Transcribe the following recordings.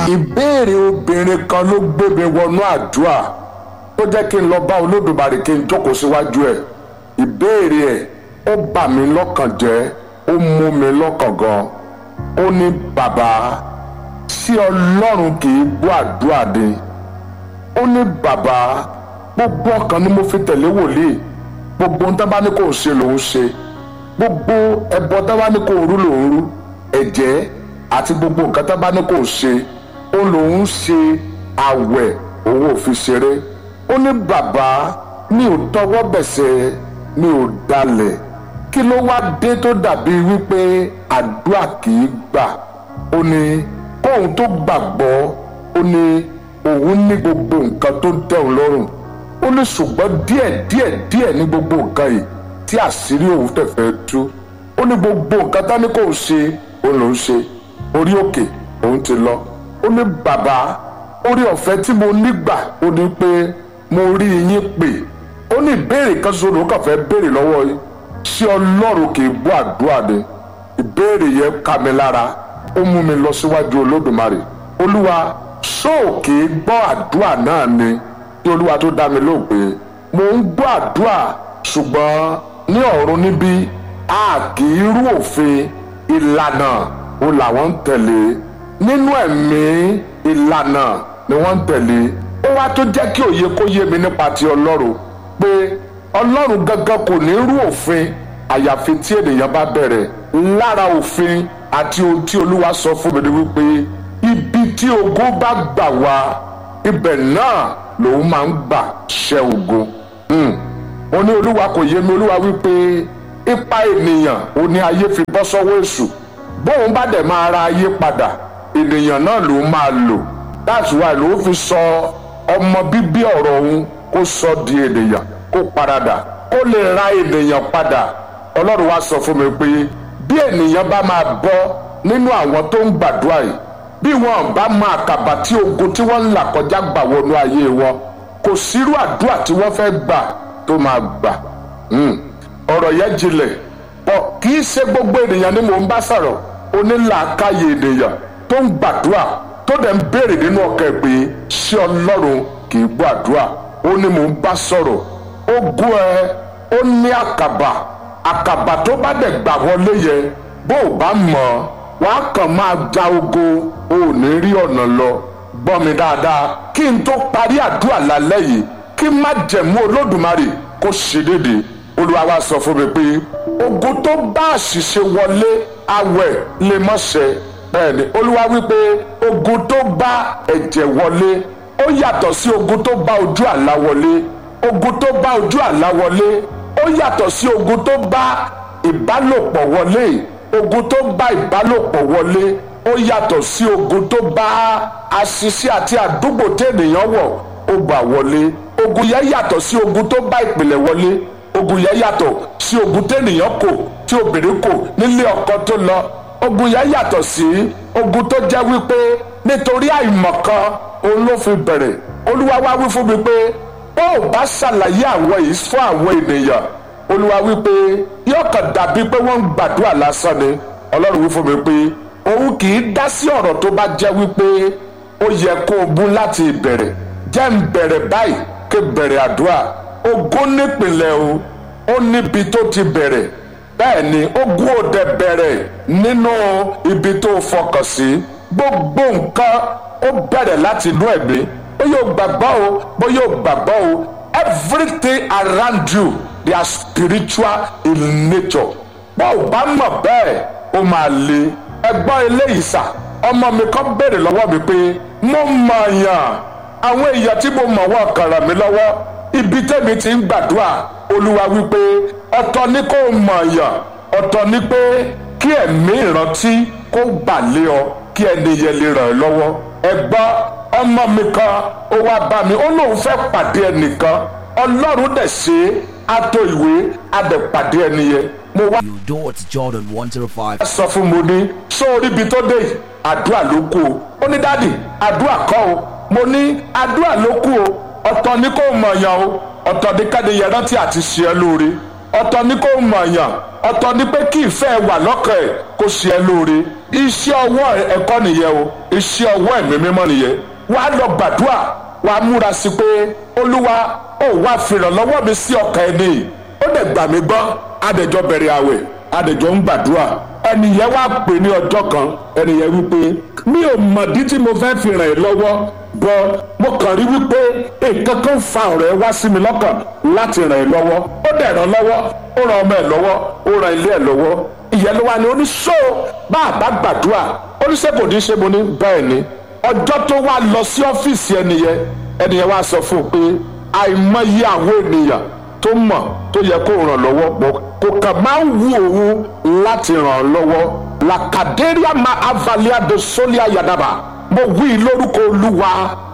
ìbéèrè obìnrin kan ló gbé mi wọnú àdúrà tó jẹ́ kí n lọ bá olódùmarè kí n jókòó síwájú ẹ̀ ìbéèrè ẹ̀ ó bà mí lọ́kàn jẹ́ ó mú mi lọ́kàn gan ó ní bàbá sí ọlọ́run kì í gbọ́ àdúrà ni ó ní bàbá gbogbo ọkàn ni mo fi tẹ̀lé wòlíì gbogbo ohun tó bá ní kò ń ṣe lòún ṣe gbogbo ẹbọ tó bá ní kò ń rú lòún rú ẹ̀jẹ̀ àti gbogbo nǹkan tó bá ní kò ń ṣe ó lòún ṣe àwẹ̀ òun ò fi ṣeré ó ní bàbá mi ò tọwọ́ bẹ̀sẹ̀ mi ò dalẹ̀ kí ló wá dé tó dàbí wípé àdúrà kì í gbà ó ní kóun tó gbàgbọ́ ó ní òun ní gbogbo nǹkan tó ń tẹ́ òun lọ́rùn ó ní ṣùgbọ́n díẹ̀ díẹ̀ díẹ̀ ní gbogbo nǹkan yìí tí àṣírí òun tẹ̀fẹ́ tú ó ní gbogbo nǹkan tá ní kò ń ṣe òun ló ń ṣe orí òkè òun ti lọ ó ní bàbá orí ọ̀fẹ́ tí mo nígbà ó ní pé mo rí yín pè ó ní ìbéèrè kan ṣoṣo ló kàn fẹ́ béèrè lọ́wọ́ yín ṣé ọlọ́run kì í gbọ́ àdúrà ni ìbéèrè yẹn ká mi lára ó mú mi lọ síwájú olódùmarè olúwa ṣóò kì í gbọ́ àdúrà náà ni kí olúwa tó dá mi lóhùn pé mo ń gbọ́ àdúrà ṣùgbọ́n ní ọ̀run níbí a kì í rú òfin ìlànà ó làwọn ń tẹ̀lé nínú ẹ̀mí ìlànà ni wọ́n ń tẹ̀lé ó wá tó jẹ́ kí òye kó yé mi nípa ti ọlọ́run pé ọlọ́run gangan kò ní rú òfin àyàfi tí ènìyàn bá bẹ̀rẹ̀ lára òfin àti ohun tí olúwa sọ fún mi ni wípé ibi tí ogun bá gbà wá ibẹ̀ náà lòun máa ń gbà ṣẹ́ ogun. mo ní olúwa kò yé mi olúwa wípé ipa ènìyàn ò ní ayé fi bọ́ sọ́wọ́ èṣù bóun bá dẹ̀ máa ra ayé padà ènìyàn náà ló máa lò that's why ló fi sọ ọmọ bíbí ọ̀rọ̀ òun kó sọ di ènìyàn kó paradà kó lè ra ènìyàn padà ọlọ́run wá sọ fún mi pé bí ènìyàn bá máa bọ́ nínú àwọn tó ń gbàdúrà yìí bí wọn bá máa kàbà tí ogun tí wọ́n ń là kọjá gbà wọnú ayé wọn kò sírú àdúrà tí wọ́n fẹ́ gbà tó máa gbà ọ̀rọ̀ yẹn jinlẹ̀ pọ̀ kì í ṣe gbogbo ènìyàn ni mò ń bá sọ̀rọ̀ onílàákàyè ènìyàn tó ń gbàdúrà tó dẹ̀ ń béèrè nínú ọkàn ẹ̀ pé ṣé ọlọ́run kì í gbọ́ àdúrà ó ní mò ń bá sọ̀rọ̀ ogun ẹ ó ní àkàbà àkàbà tó bá dẹ̀ gbà wọlé yẹ bó o bá mọ̀ wàá kàn máa ja ogo o ò ní rí ọ̀nà lọ gbọ́ mi dáadáa kí n tó parí àdúrà lálẹ́ yìí kí má jẹ̀mú olódùmarè kó ṣe déédéé olúwa wa sọ fún mi pé ogun tó bá àṣìṣe wọlé awẹ̀ lè mọ̀ ṣẹ bẹ́ẹ̀ ni olúwa wípé ogun tó bá ẹ̀jẹ̀ wọlé ó yàtọ̀ sí ogun tó bá ojú àlá wọlé ogun tó bá ojú àlá wọlé ó yàtọ̀ sí ogun tó bá ìbálòpọ̀ wọlé ogun tó bá ìbálòpọ̀ wọlé ó yàtọ̀ sí ogun tó bá àṣìṣe àti àdúgbò tẹ̀nìyàn wọ̀ ó gbà wọlé ogun yẹn yàtọ̀ sí ogun tó bá ìpìlẹ̀ wọlé ogun yẹn yàtọ̀ sí ogun tẹ̀nìyàn kò tí obìnrin kò nílé ọkọ tó lọ ogun yẹn yàtọ̀ sí ogun tó jẹ́ wípé nítorí àìmọ̀kan òun ló fi bẹ̀rẹ̀ olúwa wá wí fún mi pé ó ò bá ṣàlàyé àwọn yìí fún àwọn ènìyàn olúwa wípé yóò kàn dàbí pé wọ́n ń gbàdúrà lásán ni ọlọ́run wí fún mi pé òun kì í dá sí ọ̀rọ̀ tó bá jẹ́ wípé ó yẹ kó o bú láti ìbẹ̀rẹ̀ jẹ́ ń bẹ̀rẹ̀ báyìí ké bẹ̀rẹ̀ àdúrà ogún nípìnlẹ̀ o ó níbi tó ti bẹ̀rẹ̀ bẹ́ẹ̀ ni ogún òde bẹ̀rẹ̀ nínú ibi tó fọkàn sí gbogbo nǹkan ó bẹ̀rẹ̀ láti inú ẹ̀mí ó yóò gbàgbọ́ o bó yóò gbàgbọ́ o everything around you they are spiritual in nature bó o bá mọ̀ bẹ́ẹ̀ ó máa le ẹgbọ́n eléyìí sà ọmọ mi kan béèrè lọ́wọ́ mi pé mo mọ̀ yàn àwọn èèyàn tí mo mọ̀ wọ́n kàn ràn mí lọ́wọ́ ibi tẹ́mi ti ń gbàdúrà olúwa wípé ọ̀tọ̀ ni kó mọ̀ yàn ọ̀tọ̀ ni pé kí ẹ̀mí ìrántí kó bà lé ọ kí ẹni yẹn lè ràn ẹ́ lọ́wọ́ ẹgbọ́n ọmọ mi kan ó wá bá mi ó lóun fẹ́ pàdé ẹnìkan ọlọ́run dẹ̀ ṣe é á tó ìwé á dẹ̀ pàdé ẹni yẹn mo wá. You do it, Jordan 105. sọ fún mo ní sórí ibi tó dé yìí àdúrà ló kù o ó ní dádì àdúrà kọ́ o mo ní àdúrà ló kù o ọ̀tọ̀ ni kò mọ̀ yàn o ọ̀tọ̀ ni káde yẹn rántí àti ṣe ẹ́ lóore ọ̀tọ̀ ni kò mọ̀ yàn ọ̀tọ̀ ni pé kí ìfẹ́ wà lọ́kàn ẹ̀ kó ṣe ẹ́ lóore iṣẹ́ ọwọ́ ẹ̀kọ́ nìyẹn o iṣẹ́ ọwọ́ ẹ̀mí mímọ́ nìyẹn wàá lọ gbàdúrà wàá múra sí pé olúwa ó wá fìrànlọ́wọ́ mi sí ọkàn ẹni ó dẹ̀ gbà mí gbọ́ adẹ̀jọ́ bẹ̀rẹ̀ àwẹ̀ adẹ̀jọ́ ń gbàdúrà ẹnìyẹn wá pè ní ọjọ́ kan ẹnìyẹn wípé mi ò mọ̀dí tí mo fẹ́ fi ràn ẹ́ lọ́wọ́ bọ́ mo kàn rí wípé nǹkan kan fa ọ̀rọ̀ ẹ wá sí mi lọ́kàn láti ràn ẹ́ lọ́wọ́ ó dẹ̀ ràn lọ́wọ́ ó ràn ọmọ ẹ̀ lọ́wọ́ ó ràn ilé ẹ̀ lọ́wọ́ ìyẹn ló wà ní oníṣó bá a bá gbàdúrà oníṣẹ́ kò ní ṣe mo ní bẹ́ẹ̀ ni ọjọ́ tó wá lọ sí ọ́fíìsì ẹnìyẹn ẹnìyẹn wá sọ fún un pé àìmọye àwọn ènìyàn tó mọ̀ tó yẹ kó ràn lọ́wọ́ pọ̀ kò kàn máa ń wu òun láti ràn án lọ́wọ́ làkàdéríà máa avalia de solia yadaba mo wí lórúkọ olúwa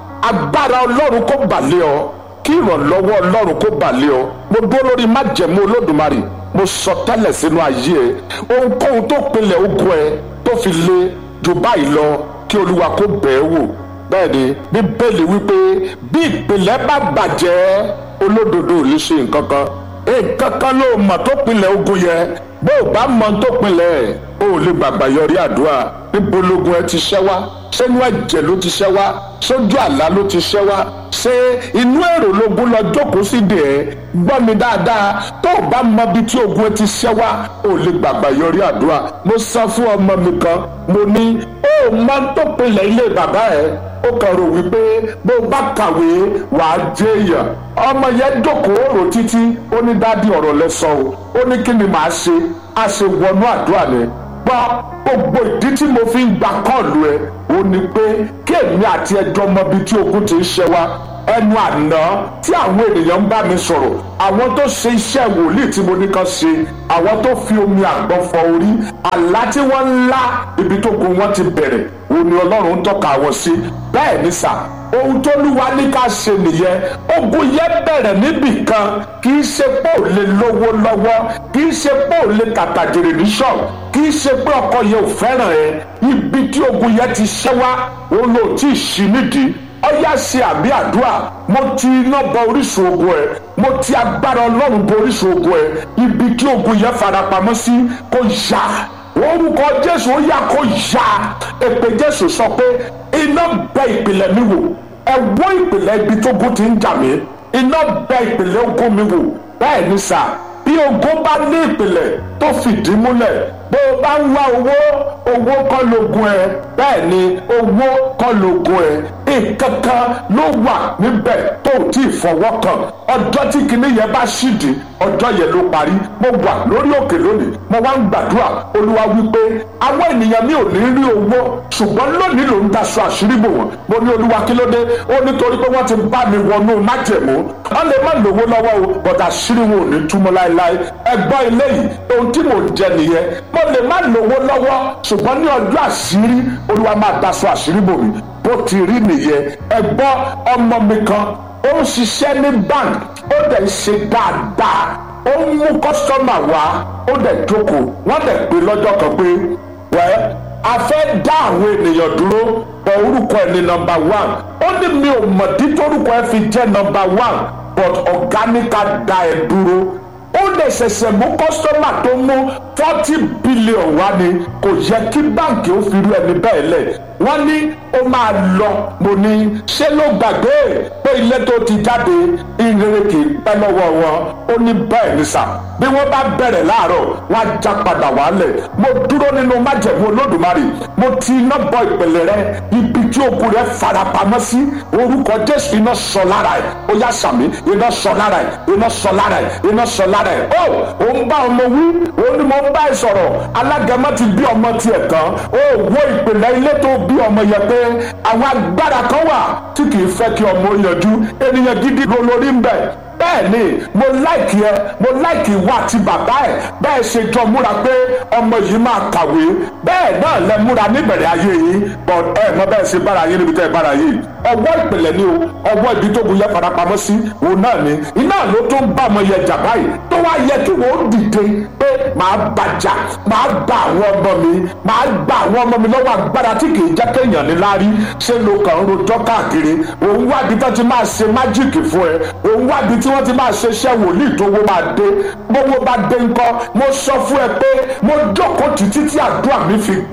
agbára ọlọ́run kó balẹ̀ ọ kí ìrànlọ́wọ́ ọlọ́run kó balẹ̀ ọ mo dúró lórí májẹ̀mú olódùmarè mo sọ tẹ́lẹ̀ sínú ayé ẹ ohunkóhun tó pinlẹ̀ ogun ẹ tó fi le jù báyìí lọ kí olúwa kó bẹ̀ẹ́ wò bẹ́ẹ̀ ni bíbélì wípé bí ìpìlẹ̀ bá bàjẹ́ olódodo ò lè ṣe nǹkan kan nǹkan kan ló mọ̀ tó pinlẹ̀ ogun yẹ bó o bá mọ̀ tó pinlẹ̀ o ò lè gbàgbà yọrí àdúrà níbo logun ẹ ti ṣẹ́ wá sínú ẹ̀jẹ̀ ló ti ṣẹ́ wá sójú àlá ló ti ṣẹ́ wá ṣé inú èrò logun lọ jókòó sí dè ẹ́ gbọ́ mi dáadáa tó o bá mọ ibi tí ogun ẹ ti ṣẹ́ wá o ò lè gbàgbà yọrí àdúrà mo sọ fún ọmọ mi kan mo ní o ò mọ tó pinlẹ̀ ilé bàbá ẹ ó kàn rò wípé bó o bá kàwé wàá jẹ́ èèyàn ọmọ yẹn jókòó rò títí ó ní dádì ọ̀rọ̀ lẹ́sọ̀ o ó ní kí ni màá ṣe a ṣe wọnú àdúrà ni gbọ́ gbogbo ìdí tí mo fi ń gba kọ́ọ̀lù ẹ ó ní pé kí èmi àti ẹjọ́ mọ ibi tí ogun ti ń ṣe wá ẹnu àná tí àwọn ènìyàn ń bá mi sọ̀rọ̀ àwọn tó ṣe iṣẹ́ wòlíì tí mo ní kan ṣe àwọn tó fi omi àgbọn fọ orí àlá tí wọ́n ń lá ibi tó gun wọn ti bẹ̀rẹ̀ òun ni ọlọ́run ń tọ́ka wọn sí bẹ́ẹ̀ ni sà ohun tó lúwa ní ká ṣe nìyẹn ogun yẹn bẹ̀rẹ̀ níbì kan kì í ṣe pé ò lè lówó lọ́wọ́ kì í ṣe pé ò lè tàtàjèrè ní ṣọ́ọ̀ kì í ṣe pé ọkọ yẹn ò fẹ́ràn ẹ ibi tí ogun yẹn ti ṣẹ́ wá òun ló tí ì ṣí nídìí ọyá ṣe àbí àdúrà mo ti iná bọ orísun ogun ẹ mo ti agbára ọlọ́run bọ orísun ogun ẹ ibi tí ogun yẹn farapamọ́ sí kò yá orúkọ jésù ó yá kó yá èpè jésù sọ pé iná bẹ ìpìlẹ̀ mi wò ẹ wó ìpìlẹ̀ ibi tó ogun ti ń jà mí iná bẹ ìpìlẹ̀ ogun mi wò bẹ́ẹ̀ ni sà bí ogun bá ní ìpìlẹ̀ tó fìdí múlẹ̀ bó o bá ń wá owó owó kọ́ lógun ẹ bẹ́ẹ̀ ni owó kọ́ lógun ẹ nǹkan kan ló wà níbẹ̀ tó o tí ì fọwọ́ kàn ọjọ́ tí kinní yẹn bá ṣìdí ọjọ́ yẹn ló parí mo wà lórí òkè lónìí mo wá ń gbàdúrà olúwa wípé àwọn ènìyàn mi ò ní rí owó ṣùgbọ́n lónìí ló ń daṣọ àṣírí bò wọ́n mo ní olúwa kí ló dé ó nítorí pé wọ́n ti bá mi wọnú májẹ̀mú wọ́n lè má lówó lọ́wọ́ o bọ̀dà àṣírí wọn ò ní túmọ̀ láéláé ẹgbọ́n eléyìí ohun tí mò ń jẹ nìyẹn mo lè má lówó lọ́wọ́ ṣùgbọ́n ní ọjọ́ àṣírí olúwa máa daṣọ àṣírí bò mí bó ti rí nìyẹn ẹgbọ́n ọmọ mi kan ó ń ṣiṣẹ́ ní bank ó dẹ̀ ń ṣe dáadáa ó ń mú kọ́sítọ́mà wá ó dẹ̀ jókòó wọ́n dẹ̀ pé lọ́jọ́ kan pé wẹ́ a fẹ́ dá àwọn ènìyàn dúró bọ̀ orúkọ ẹ̀ ní nọmba one ó ní mi ò mọ̀ dí torúkọ ẹ̀ fi jẹ́ nọmba one but ọ̀gá ní ká dá ẹ dúró ó lè ṣẹ̀ṣẹ̀ mú kọ́sítọ́mà tó mú forty billion wá ni kò yẹ kí báǹkì ó fi rú ẹni bẹ́ẹ̀ lẹ̀ wọ́n ní ó máa lọ mo ní ṣé ló gbàgbé pé ilé tó ti jáde ìrere kì í pẹ́ lọ́wọ́ wọn ó ní bẹ́ẹ̀ ní sà bí wọ́n bá bẹ̀rẹ̀ láàárọ̀ wọ́n á já padà wálẹ̀ mo dúró nínú májẹ̀mú olódùmarè mo ti iná bọ ìpìlẹ̀ rẹ ibi tí ogun rẹ farapamọ́ sí orúkọ jésù iná sọ lára ẹ̀ ó yá sàmì iná sọ lára ẹ̀ iná sọ lára ẹ̀ iná sọ lára ẹ̀ ó ò ń bá ọmọ wí ó ní mo ń bá ẹ sọ̀rọ̀ alágẹmọ ti bí ọmọ tiẹ̀ tán ó wo ìpìlẹ̀ ilé tó bí ọmọ yẹn pé àwọn agbára kan wà tí kì í fẹ́ kí ọmọ yanjú ènìyàn gidi ló lórí ń bẹ̀ bẹ́ẹ̀ ni mo láìkì ẹ mo láìkì ìwà àti bàbá ẹ bẹ́ẹ̀ ṣe jọ múra pé ọmọ yìí máa kàwé bẹ́ẹ̀ náà lẹ múra níbẹ̀rẹ̀ ayé yìí but ẹ mọ bẹ́ẹ̀ ṣe bára yín níbi tẹ́ ẹ bára yìí ọwọ́ ìpìlẹ̀ ni o ọwọ́ ibi tó gun yẹ farapamọ́ sí òun náà ni iná ló tó ń bá ọmọ yẹn jà báyìí tó wá yẹ kí wọ́n dìde pé màá bàjà màá gba àwọn ọmọ mi màá gba àwọn ọmọ mi lọ́wọ́ agbára tí kì í jẹ́ kéèyàn ní láárí ṣé ló kàn ń rojọ́ káàkiri òun wá ibi tó ti máa ṣe májíìkì fún ẹ òun wá ibi tí wọ́n ti máa ṣe iṣẹ́ wòlíì tó wó máa dé gbogbo bá dé ńkọ́ mo sọ fún ẹ pé mo jókòó títí tí àdúrà mi fi gbà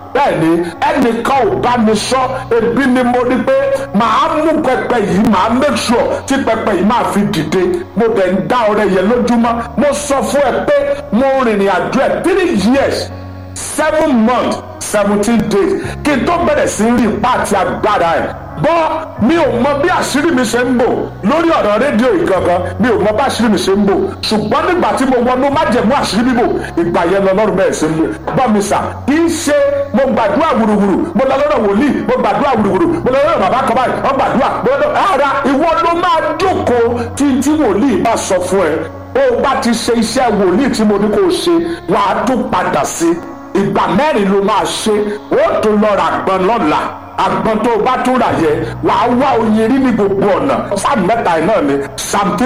bẹ́ẹ̀ ni ẹnìkan ò bá mi sọ ebi ni mo rí pé màá mú pẹpẹ yìí màá make sure tí pẹpẹ yìí máa fi dìde mo dẹ̀ ń dá ọrẹ yẹn lójúmọ́ mo sọ fún ẹ pé mo rìnrìn àjò ẹ three years seven months seventeen days kí n tó bẹ̀rẹ̀ sí rí ipá àti agbára ẹ̀ bọ́ mi ò mọ bí àṣírí mi ṣe ń bò lórí ọ̀rọ̀ rédíò ìgangan mi ò mọ bí àṣírí mi ṣe ń bò ṣùgbọ́n nígbà tí mo wọnú májẹ̀mú àṣírí bíbò ìgbà yẹn lọ lọ́rùn bẹ́ẹ̀ ṣe ń bò bọ́ mi sà kì í ṣe mo gbàdúrà wùrùwùrù mo lọ lọ́dọ̀ wòlíì mo gbàdúrà wùrùwùrù mo lọ lọ́dọ̀ bàbá kan báyìí wọ́n gbàdúrà mo lọ ara ìwọ ló máa jókòó tí tí wòlíì bá sọ fún ẹ ó bá ti ṣe iṣẹ́ wòlíì tí mo ní kó o ṣe wàá tún padà sí ìgbà mẹ́rin ló máa ṣe ó tún lọ ra àgbọn lọ́la àgbọn tó o bá tún rà yẹ wàá wá oyin rí ní gbogbo ọ̀nà sáà mẹ́ta ẹ̀ náà ni sam